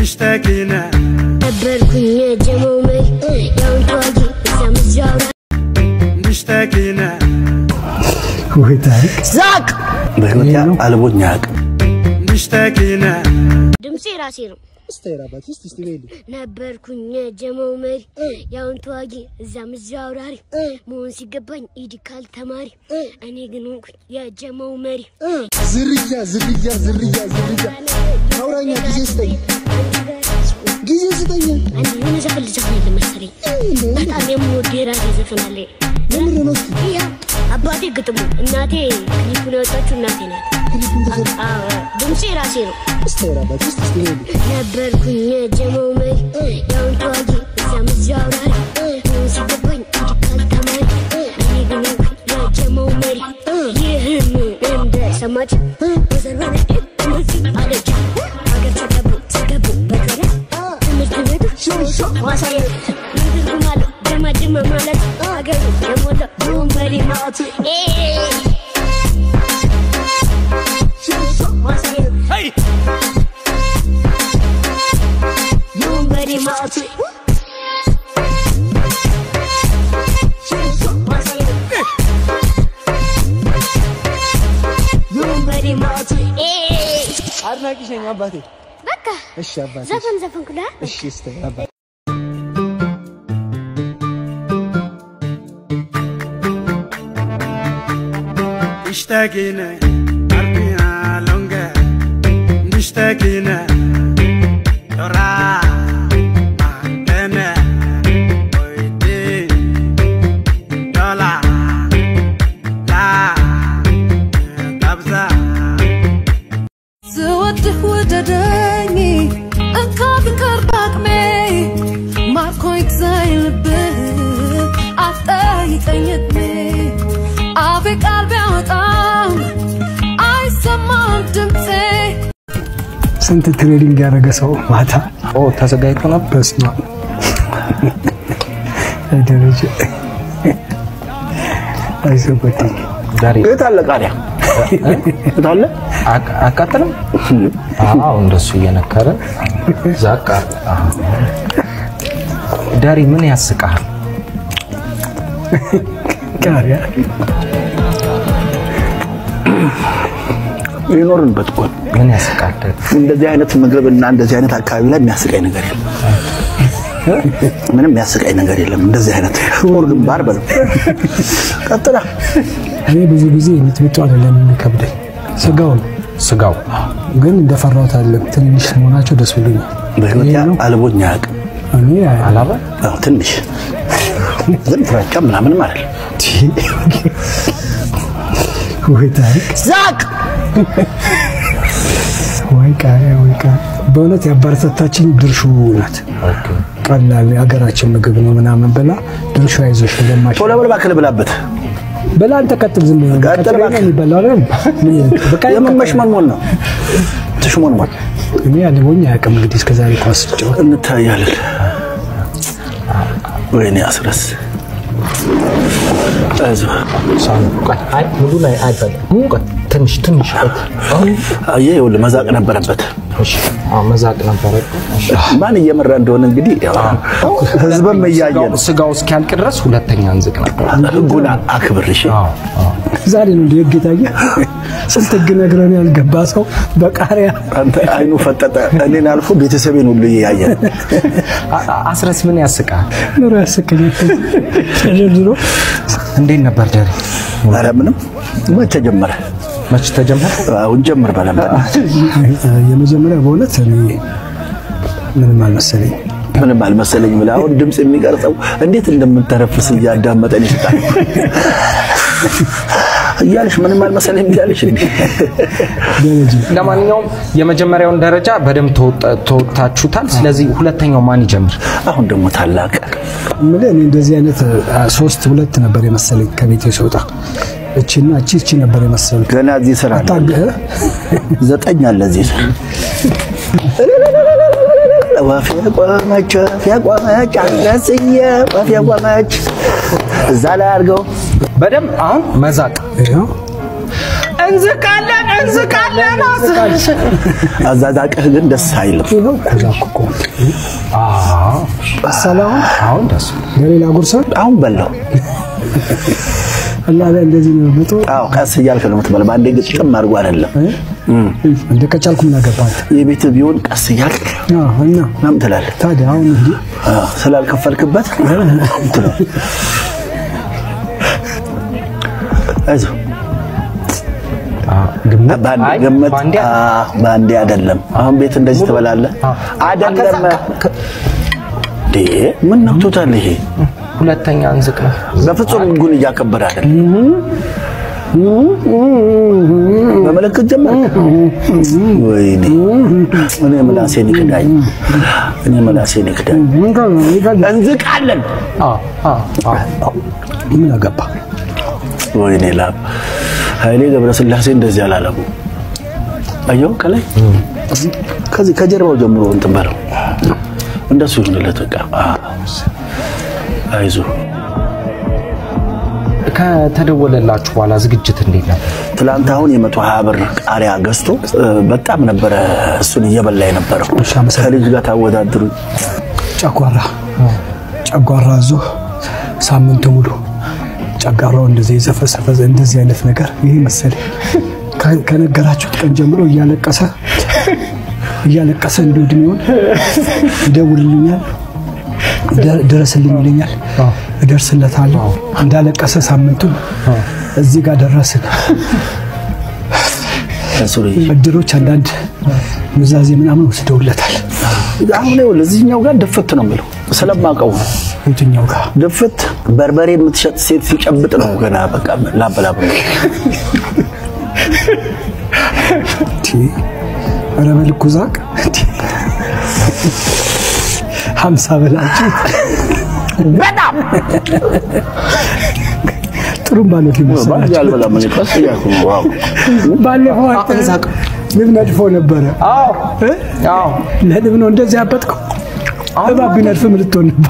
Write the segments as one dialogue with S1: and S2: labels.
S1: مشتاقين
S2: ነበርኩኝ የጀመው መሪ ያውን ተዋጊ እዛ ምዛውራ
S1: مشتاقين
S3: ወይ ታሪክ
S4: ዛቅ በህይወት አልቦኝ አያውቅም።
S1: مشتاقين
S2: ድምፄ ራሴ ነው
S3: ስታይራ አባት ውስጥ እስቲ በይልኝ
S2: ነበርኩኝ የጀመው መሪ ያውን ተዋጊ እዛ ምዛው አውራሪ መሆን ሲገባኝ ኢዲካል ተማሪ እኔ ግን ሆንኩኝ የጀመው መሪ
S3: ዝርያ ዝርያ ዝርያ ዝርያ አውራኛ ጊዜ ስጠኝ ጊዜ ስጠኝ
S2: አንድ የሆነ ዘፈን ልዘፍን የለ መሰለኝ በጣም የምወድ የራሴ ዘፈን አለ
S3: ምንድን ነው እስኪ
S2: ይኸው አባቴ ግጥሙ እናቴ ክሊፑን ያወጣችው እናቴ ናት
S3: ክሊፑን ተሰጥ
S2: አዎ፣ ድምፄ ራሴ ነው
S3: ስታይራ አባት ውስጥ እስቲ በይልኝ
S2: ነበርኩኝ የጀመው መሪ ያውን ተዋጊ እዛ ምዛው አውራሪ መሆን ሲገባኝ ኢዲካል ተማሪ እኔ ግን ሆንኩኝ የጀመው መሪ ይህን እንደሰማች ወዘርበነ እንደዚህ አለች ሀገር ተገቡ ተገቡ በቀረ ትምህርት ቤቱ ማሳየት ምን ትርጉም አለው ደማድመ ማለት ሀገሩ የሞላ ወንበሪ ማለት ማሳየት ወንበሪ ማለት ወንበሪ ማለት
S3: አድናቂሽ ነኝ አባቴ
S2: በቃ
S3: እሺ አባቴ
S2: ዘፈን ዘፈንኩላ
S3: እሺ ስታይራ አባት
S1: مشتاقين قلبنا لونجا مشتاقين ترى معنا ويدي دولار لا تبزع
S5: ስወድህ ውደደኝ እንካ ፍቅር በአቅሜ ማርኮኝ ትዛኝ ልብህ አትጠይቀኝ እድሜ አፌ ቃል ቢያወጣም አይሰማም ድምፄ
S3: ስንት ትሬዲንግ ያደረገ ሰው ማታ
S6: ኦ ተዘጋጅቶ ነበር።
S3: በስማ ደረጃ አይሰበትኝ
S6: ዛሬ
S4: የት አለ ቃሪያ? የት አለ?
S6: አቅ- አቃጥልም። አዎ እንደሱ እየነከረ ዛቅ አር- አዎ። ዳሪ ምን ያስቃል?
S3: ቃሪያ
S4: ይኖርንበት እኮ ነው።
S6: ምን ያስቃል? ዳሪ?
S4: እንደዚህ አይነት ምግብና እንደዚህ አይነት አካባቢ ላይ የሚያስቀኝ ነገር የለም። ምንም የሚያስቀኝ ነገር የለም። እንደዚህ አይነት ሽሙር ግንባር በለው። ቀጥላ
S3: እኔ ብዙ ጊዜ ሚጥሚጣ አይደለም የሚከብደኝ ስጋው ነው
S6: ስጋው
S3: ግን እንደፈራሁት አይደለም ትንንሽ መሆናቸው ደስ ብሎኛል
S4: በህይወት
S3: ይሄ ነው።
S4: አልቦኝ አያውቅም።
S3: እኔ
S6: አላባ
S4: አዎ፣ ትንሽ ግን ፍራቻ ምናምንም አይደለም።
S3: ወይ ታሪክ
S4: ዛቅ
S3: ወይ ቃሪያ ወይ ቃሪያ በእውነት ያበረታታችኝ ድርሹ ናት ቀላል የሀገራችን ምግብ ነው ምናምን ብላ ድርሹ አይዞሽ ለማሽ
S4: ቶሎ በል እባክህ ልብላበት።
S3: በላ አንተ ቀጥል ዝም ብለህ
S4: ቀጥል
S3: ቀጥል
S4: እባክህ።
S3: የሚበላው አይደል ምን በቃ
S4: የመመሽመንሞን ነው ትሽሞንሞን
S3: እኔ ያለቦኝ አያውቅም እንግዲህ እስከዛሬ ኳስ ስጫወት
S4: እንታያለን። ወይኔ አስረስ አይዞህ
S6: ሳኑ ቆይ፣ አይ ሙሉ ላይ አይበላም። ቆይ ትንሽ ትንሽ ቆይ። አሁን
S4: አየህ፣ ይኸውልህ መዛቅ ነበረበት።
S6: እሺ፣ አዎ መዛቅ ነበረብህ። እሺ።
S4: ማን እየመራ እንደሆነ እንግዲህ ያው ህዝብም እያየ
S6: ስጋው-
S4: ነው።
S6: ስጋው እስኪያልቅ ድረስ ሁለተኛ እንዝቅ ነበር።
S4: ህጉን አክብር እሺ።
S6: አዎ አዎ።
S3: ዛሬ ነው እንደ ህግ የታየ ስንት ህግ ነግረን ያልገባ ሰው በቃሪያ
S4: አንተ አይኑ ፈጠጠ። እኔን አልፎ ቤተሰቤን ሁሉ እያየ ነው።
S6: አ- አ- አስረስ ምን ያስቃል?
S3: ኑሮ ያስቀኛል ተደርድሮ
S6: እንዴት ነበር ዳሪ?
S4: ኧረ ምንም መቼ ጀመረ?
S6: መች ተጀመረ?
S4: አሁን ጀምር በለም
S3: የመጀመሪያ በእውነት እኔ ምንም አልመሰለኝ
S4: ምንም አልመሰለኝ ብለህ አሁን ድምፅ የሚቀርጸው እንዴት እንደምተረፍስ እያዳመጠን ይስጣል እያለሽ ምንም አልመሰለኝ እያለሽ እንዴ
S3: ደረጃ
S6: ለማንኛውም የመጀመሪያውን ደረጃ በደንብ ተወጣ- ተወጥታችሁታል። ስለዚህ ሁለተኛው ማን ይጀምር?
S4: አሁን ደግሞ ታላቅ
S3: የምልህ እኔ እንደዚህ አይነት አ፣ ሶስት ሁለት ነበር የመሰለኝ ከቤቴ ስወጣ እቺና እቺ እቺ ነበር የመሰለኝ
S4: ገና እዚህ ስራ አለ።
S3: ታገ
S4: ዘጠኝ አለ እዚህ ስራ ወፍ የቆመች ወፍ የቆመች አንገስዬ ወፍ የቆመች እዛ ላይ አድርገው
S6: በደንብ አሁን መዛቅ
S3: ይኸው
S6: እንዝቃለን እንዝቃለን
S4: አዛዛቅህ ግን ደስ አይልም።
S3: ይኸው እኮ ዛኩ እኮ
S6: አዎ
S3: ሰላም
S6: አሁን ደስ
S3: ለሌላ ጉርሳ
S4: አሁን በላው።
S3: እና እንደዚህ ነው ምጦ
S4: አዎ ቀስ እያልክ ነው የምትበላው። በአንዴ ግጥም አድርጎ አይደለም።
S3: እንደ ከቻልኩ ምን አገባህ
S4: የቤት ቢሆን ቀስ እያልክ
S3: አዎ እና
S4: ምናምን ትላለህ።
S3: ታዲያ አሁን እንዲህ
S4: አዎ፣ ስላልከፈልክበት ትለው። አይዞህ
S6: ግምት
S4: በአንዴ
S6: አይ፣
S4: ገመት
S6: በአንዴ
S4: አዎ፣ በአንዴ አይደለም። አሁን ቤት እንደዚህ ትበላለህ አይደለም። እንዴ ምን ነክቶታል ይሄ?
S6: ሁለተኛ እንዝቅ ነው
S4: በፍጹም ህጉን እያከበረ አይደለም። በመለከት ጀመርክ። ወይኔ እኔ ምላሴን ይክዳኝ፣ እኔ ምላሴን ይክዳኝ። እንዝቃለን።
S6: አዎ አዎ አዎ
S3: ምን አገባህ
S4: ወይኔ ላብ ኃይሌ ገብረስላሴ እንደዚህ አላለሙ። አየው ከላይ ከዚህ ከጀርባው ጀምሮ እንትን በለው እንደሱ ይሁንለት። በቃ አይዞ
S6: ከተደወለላችሁ በኋላ ዝግጅት እንዴት ነበር?
S4: ትላንት አሁን የመቶ ሀያ ብር ቃሪያ ገዝቶ እ፣ በጣም ነበረ እሱን እየበላ የነበረው
S3: እሺ፣ አመሰግናለሁ።
S4: ከልጅ ጋር ታወዳድሩ
S3: ጨጓራ ጨጓራ ዞ ሳምንት ሙሉ ጨጓራው እንደዚህ የዘፈሰፈ እንደዚህ አይነት ነገር ይሄ መሰለኝ ከ- ከነገራችሁት ቀን ጀምሮ እያለቀሰ እያለቀሰ እንዲሁ እድሜውን ይደውልልኛል፣ ደ- ድረስልኝ ይለኛል፣ እደርስለታለሁ። እንዳለቀሰ ሳምንቱን እዚህ ጋር ደረስን።
S4: እሱ ልጅ
S3: እድሮች አንዳንድ ምዛዜ ምናምን ወስደውለታል።
S4: አሁን ይኸውልህ እዚህኛው ጋር ድፍት ነው የሚለው ስለማውቀው ነው።
S3: የትኛው ጋር
S4: ድፍት በርበሬ የምትሸጥ ሴት ሲጨብጥ ነው ገና በቃ ላበላብ ነው።
S3: ቲ ኧረ በልኩ ዛቅ ቲ ሀምሳ በላችሁ
S4: በጣም
S3: ጥሩም ባለት
S4: ባል
S3: ይመስላል።
S4: አልበላም እኔ ቀስ እያልኩ ነው። ዋው
S3: ባለፈው አንተ ንብ ነድፎ ነበረ።
S6: አዎ
S3: እ?
S6: አዎ
S3: ለንብ ነው እንደዚህ ያበጥከው። እባብ ቢነድፍ ምን ልትሆን ነበር?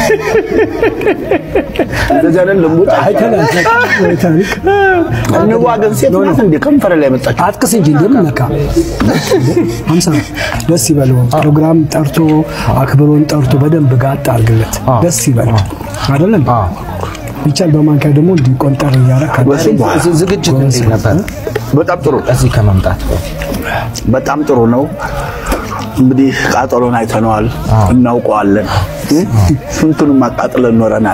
S4: እንደዚህ አይነት ልሙጥ
S3: አይተናል። ወይ ታሪክ
S4: እንዋ ግን ሴት ናት እንደ ከንፈር ላይ መጣች።
S3: አጥቅስ እንጂ እንደምን ነካ ሀምሳ ደስ ይበለው። ፕሮግራም ጠርቶ አክብሮን ጠርቶ በደንብ ጋጥ አድርግለት። ደስ ይበለው አይደለም? ቢቻል በማንኪያ ደግሞ እንዲህ ቆንጠር እያደረክ
S4: ወስን
S6: ዝ- ዝግጅት እንዴት ነበር?
S4: በጣም ጥሩ
S6: እዚህ ከመምጣት
S4: በጣም ጥሩ ነው። እንግዲህ ቃጠሎን አይተነዋል፣ እናውቀዋለን። ስንቱንም አቃጥለን ኖረናል።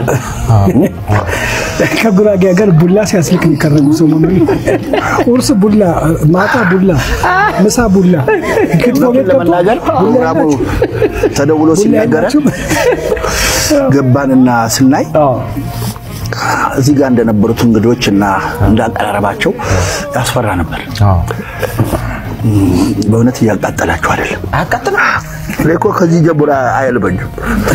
S3: ከጉራጌ ሀገር ቡላ ሲያስልክ የሚከረሙ ሰው መመ ቁርስ ቡላ፣ ማታ ቡላ፣ ምሳ ቡላ፣ ክትፎ
S4: እውነቱን
S3: ቤት ገብቶ
S4: ለመናገር ፕሮግራሙ ተደውሎ ሲነገረን ገባንና ስናይ እዚህ ጋር እንደነበሩት እንግዶች እና እንዳቀራረባቸው ያስፈራ ነበር።
S6: አዎ
S4: በእውነት እያቃጠላችሁ አይደለም።
S6: አያቃጥልም?
S4: እኔ እኮ ከዚህ ጀምሮ አይልበኝም።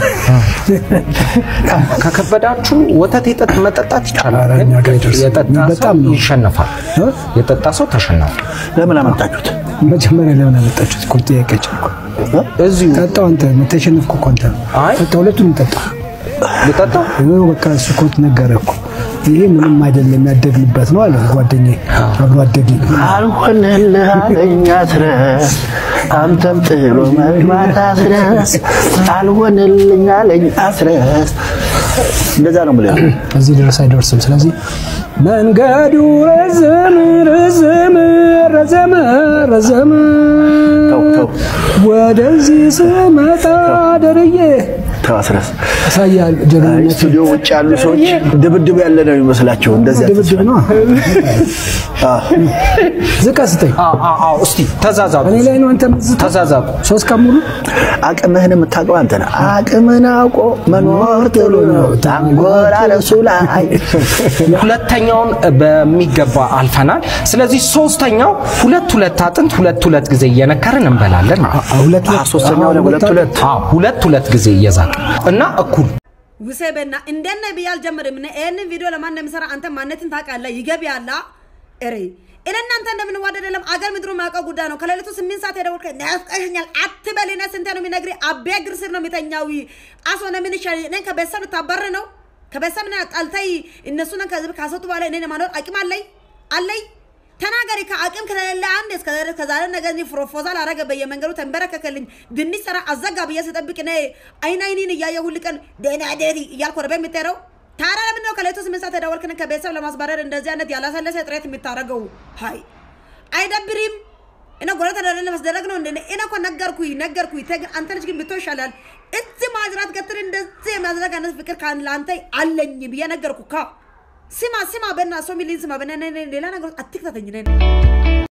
S6: ከከበዳችሁ ወተት የጠጥ መጠጣት ይቻላል።
S3: ኧረ እኛ ጋር አይደርስም።
S6: የጠጣ ሰው
S3: በጣም ነው።
S6: ይሸነፋል።
S3: እ?
S6: የጠጣ ሰው ተሸናፊ።
S4: ለምን አመጣችሁት?
S3: መጀመሪያ ለምን አመጣችሁት? እኮ ጥያቄ ጭንኩ።
S6: እዚሁ
S3: ጠጣው አንተ ተሸነፍኩ እኮ አንተ
S6: አይ
S3: ጠጣ፣ ሁለቱንም ጠጣ።
S6: ልጠጣው
S3: ይኸው በቃ እሱ እኮ ነገረ እኮ ይሄ ምንም አይደለም የሚያደግንበት ነው አለ ጓደኛዬ፣ አብሮ አደጌ
S4: አልሆንልህ አለኝ አስረስ አንተም ጥሎ መግባት አስረስ አልሆንልኝ አለኝ አስረስ እንደዛ ነው የምልህ።
S3: እዚህ ድረስ አይደርስም። ስለዚህ መንገዱ ረዘም ረዘም ረዘም ረዘም
S4: ተው ተው
S3: ወደዚህ ስመጣ ደርዬ
S4: ተው አስረስ።
S3: ያሳያል
S4: አይ፣
S3: ጀግንነት
S4: ስቱዲዮ ውጭ ያሉ ሰዎች ድብድብ ያለ ነው የሚመስላቸው። እንደዚያ
S3: ድብድብ ነው። ዝቃ ስጠኝ
S6: አዎ አዎ አዎ። እስቲ ተዛዛቁ፣
S3: እኔ ላይ ነው አንተ ምዝታ
S6: ተዛዛቁ።
S3: ሶስት ቀን ሙሉ
S4: አቅምህን የምታውቀው አንተ ነህ። አቅምህን አውቆ መኖር ጥሩ ነው። ታንጎራለሱ ላይ
S6: ሁለተኛውን በሚገባ አልፈናል። ስለዚህ ሶስተኛው ሁለት ሁለት አጥንት ሁለት ሁለት ጊዜ እየነከርን እንበላለን ማለት ነው።
S3: ሁለት
S4: አ፣ ሶስተኛው ላይ ሁለት ሁለት
S6: አዎ ሁለት ሁለት ጊዜ እየዛቅ እና እኩል
S7: ውሰበና እንደነ ብዬ አልጀምርም። እኔ ይህንን ቪዲዮ ለማን እንደምሰራ አንተ ማንነትን ታውቃለህ። ይገቢያላ እሬ እኔ እናንተ እንደምንዋደድ የለም አገር ምድሩ ማውቀው ጉዳይ ነው። ከሌሊቱ ስምንት ሰዓት የደወልከ ናፍቀሽኛል አትበል። እኔ ስንቴ ነው የሚነግርህ? አቤ እግር ስር ነው የሚተኛው። አሶ ነው ምን ይሻል? እኔን ከቤተሰብ ልታባር ነው? ከቤተሰብ ነ ጣልተይ እነሱን ከህዝብ ካሰጡ በኋላ እኔን የማኖር አቅም አለኝ አለኝ። ተናገሪ። ከአቅም ከሌለ አንድ እስከ ከዛሬ ነገ እኔ ፕሮፖዛል አረገ በየመንገዱ ተንበረከከልኝ ድንች ሰራ አዘጋ ብዬ ስጠብቅ እኔ አይን አይኔን እያየ ሁል ቀን ደህና ደሪ እያልኩ ወደ ቤት የምትሄደው ታዲያ ለምንድን ነው ከሌቱ ስምንት ሰዓት የደወልክን ከቤተሰብ ለማስባረር እንደዚህ አይነት ያላሰለሰ ጥረት የምታደርገው? ሀይ አይደብሪም? እና ጎረቤት ተደረለ መስደረግ ነው እንደ እኔ እኮ ነገርኩኝ ነገርኩኝ። ተግ አንተ ልጅ ግን ብትሆን ይሻላል። እዚህ ማዝራት ገትር እንደዚህ የሚያዝረግ አይነት ፍቅር ካን ለአንተ አለኝ ብዬ ነገርኩ። ካ ስማ ስማ፣ በእናትህ ሰው የሚልኝ ስማ፣ በእናትህ ሌላ ነገር አትክተተኝ ነን